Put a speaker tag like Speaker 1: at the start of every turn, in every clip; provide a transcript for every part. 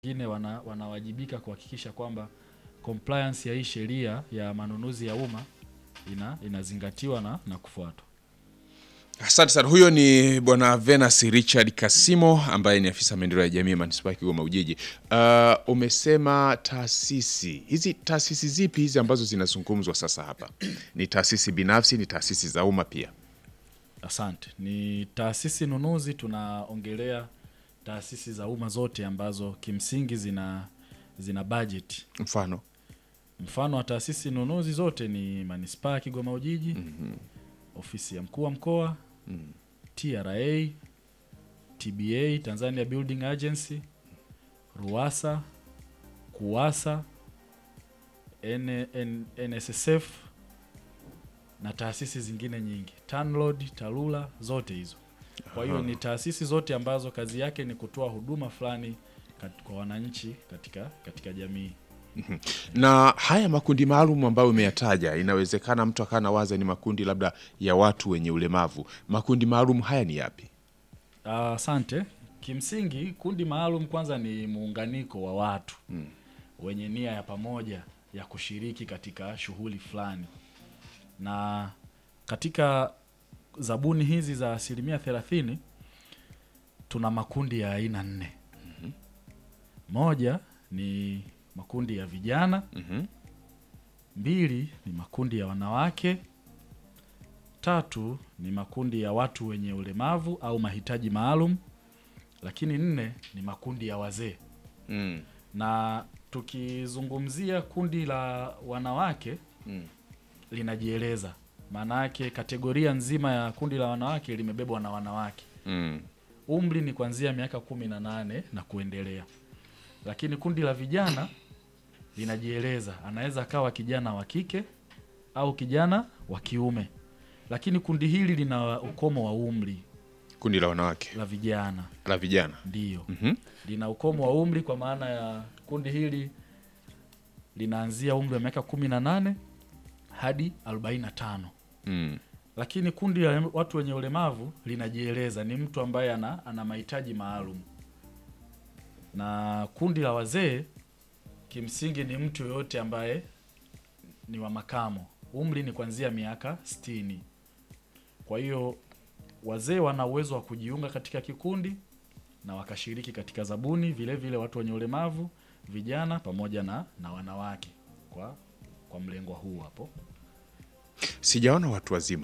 Speaker 1: wengine wana, wanawajibika kuhakikisha kwamba compliance ya hii sheria ya manunuzi ya umma ina, inazingatiwa na, na kufuatwa.
Speaker 2: Asante sana. Huyo ni bwana Venus Richard Kasimo ambaye ni afisa maendeleo ya jamii manispaa ya Kigoma Ujiji. Uh, umesema taasisi hizi, taasisi zipi hizi ambazo zinazungumzwa sasa hapa? Ni taasisi binafsi, ni taasisi za umma pia?
Speaker 1: Asante. Ni taasisi nunuzi, tunaongelea taasisi za umma zote ambazo kimsingi zina zina budget.
Speaker 2: Mfano
Speaker 1: Mfano wa taasisi nunuzi zote ni manispaa ya Kigoma Ujiji, ofisi ya mkuu wa mkoa, TRA, TBA, Tanzania Building Agency, RUWASA, KUWASA, N, N, NSSF na taasisi zingine nyingi, TANROADS, TARURA, zote hizo. Kwa hiyo ni taasisi zote ambazo kazi yake ni kutoa huduma fulani kat- kwa wananchi katika, katika jamii.
Speaker 2: na haya makundi maalum ambayo umeyataja, inawezekana mtu akawa nawaza ni makundi labda ya watu wenye ulemavu. Makundi maalum haya ni yapi?
Speaker 1: Ah, Asante. Kimsingi kundi maalum kwanza ni muunganiko wa watu wenye nia ya pamoja ya kushiriki katika shughuli fulani, na katika zabuni hizi za asilimia thelathini tuna makundi ya aina nne. Moja ni makundi ya vijana,
Speaker 2: Mhm.
Speaker 1: mbili ni makundi ya wanawake, tatu ni makundi ya watu wenye ulemavu au mahitaji maalum, lakini nne ni makundi ya wazee.
Speaker 2: Mm.
Speaker 1: Na tukizungumzia kundi la wanawake
Speaker 2: Mm.
Speaker 1: linajieleza, maana yake kategoria nzima ya kundi la wanawake limebebwa na wanawake.
Speaker 2: Mm.
Speaker 1: Umri ni kuanzia miaka kumi na nane na kuendelea, lakini kundi la vijana linajieleza, anaweza akawa kijana wa kike au kijana wa kiume, lakini kundi hili lina ukomo wa umri
Speaker 2: Kundi la wanawake
Speaker 1: la vijana
Speaker 2: la vijana.
Speaker 1: ndiyo
Speaker 2: Mhm.
Speaker 1: lina ukomo wa umri kwa maana ya kundi hili linaanzia umri wa miaka kumi na nane hadi arobaini na tano
Speaker 2: Mm.
Speaker 1: lakini kundi la watu wenye ulemavu linajieleza ni mtu ambaye ana, ana mahitaji maalum, na kundi la wazee kimsingi ni mtu yoyote ambaye ni wa makamo, umri ni kuanzia miaka sitini. Kwa hiyo wazee wana uwezo wa kujiunga katika kikundi na wakashiriki katika zabuni, vile vile watu wenye ulemavu, vijana pamoja na, na wanawake kwa, kwa mlengwa huu hapo.
Speaker 2: Sijaona watu wazima.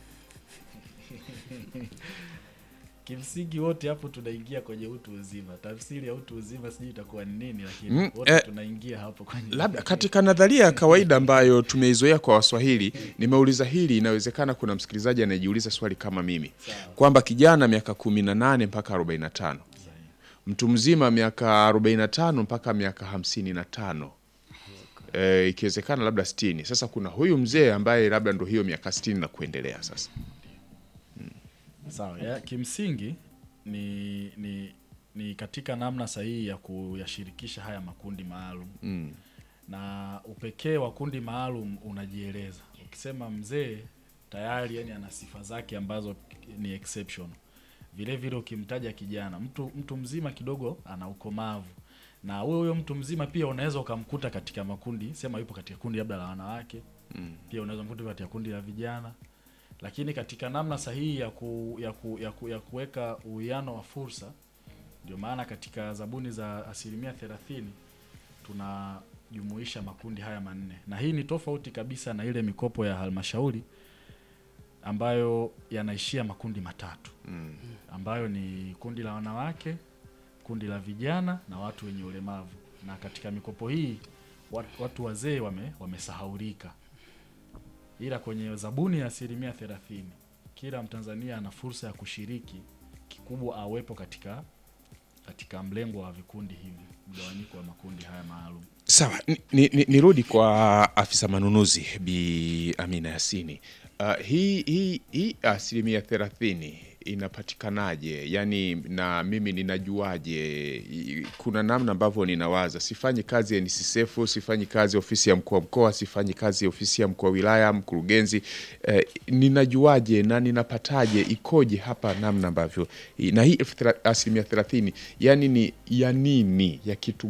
Speaker 1: Kimsingi wote hapo tunaingia kwenye utu uzima. Tafsiri ya utu uzima sijui itakuwa ni nini, lakini
Speaker 2: Mm,
Speaker 1: wote
Speaker 2: eh,
Speaker 1: tunaingia hapo kwenye
Speaker 2: Labda katika nadharia ya kawaida ambayo tumeizoea kwa Waswahili, nimeuliza hili, inawezekana kuna msikilizaji anayejiuliza swali kama mimi kwamba kijana miaka kumi na nane mpaka arobaini na tano mtu mzima miaka arobaini na tano mpaka miaka hamsini na tano e, ikiwezekana labda sitini. Sasa kuna huyu mzee ambaye labda ndo hiyo miaka sitini na kuendelea. Sasa
Speaker 1: sawa. Ya, kimsingi ni, ni ni katika namna sahihi ya kuyashirikisha haya makundi maalum
Speaker 2: mm.
Speaker 1: na upekee wa kundi maalum unajieleza. Ukisema mzee tayari, yani ana sifa zake ambazo ni exception. Vile vile ukimtaja kijana, mtu mtu mzima kidogo ana ukomavu, na huyo huyo mtu mzima pia unaweza ukamkuta katika makundi, sema yupo katika kundi labda la wanawake
Speaker 2: Mm.
Speaker 1: pia unaweza mkuta katika kundi la vijana, lakini katika namna sahihi ya ku, ya ku, ya, ku, ya kuweka uwiano wa fursa. Ndio maana katika zabuni za asilimia thelathini tunajumuisha makundi haya manne, na hii ni tofauti kabisa na ile mikopo ya halmashauri ambayo yanaishia makundi matatu
Speaker 2: Mm.
Speaker 1: ambayo ni kundi la wanawake, kundi la vijana na watu wenye ulemavu. Na katika mikopo hii watu, watu wazee wame, wamesahaulika, ila kwenye zabuni ya asilimia thelathini kila Mtanzania ana fursa ya kushiriki, kikubwa awepo katika katika mlengo wa vikundi hivi, mgawanyiko wa makundi haya maalum.
Speaker 2: Sawa, ni- ni- ni- nirudi kwa afisa manunuzi Bi Amina Yasini. Uh, hii hii hii asilimia thelathini inapatikanaje? Yani na mimi ninajuaje? I- Kuna namna ambavyo ninawaza, sifanyi kazi ya NSSF, sifanyi kazi ofisi ya mkuu wa mkoa, sifanyi kazi ya ofisi ya mkuu wa wilaya, mkurugenzi eh, ninajuaje na ninapataje, ikoje hapa namna ambavyo na hii elfu thela- asilimia thelathini yani ni ya nini ya kitu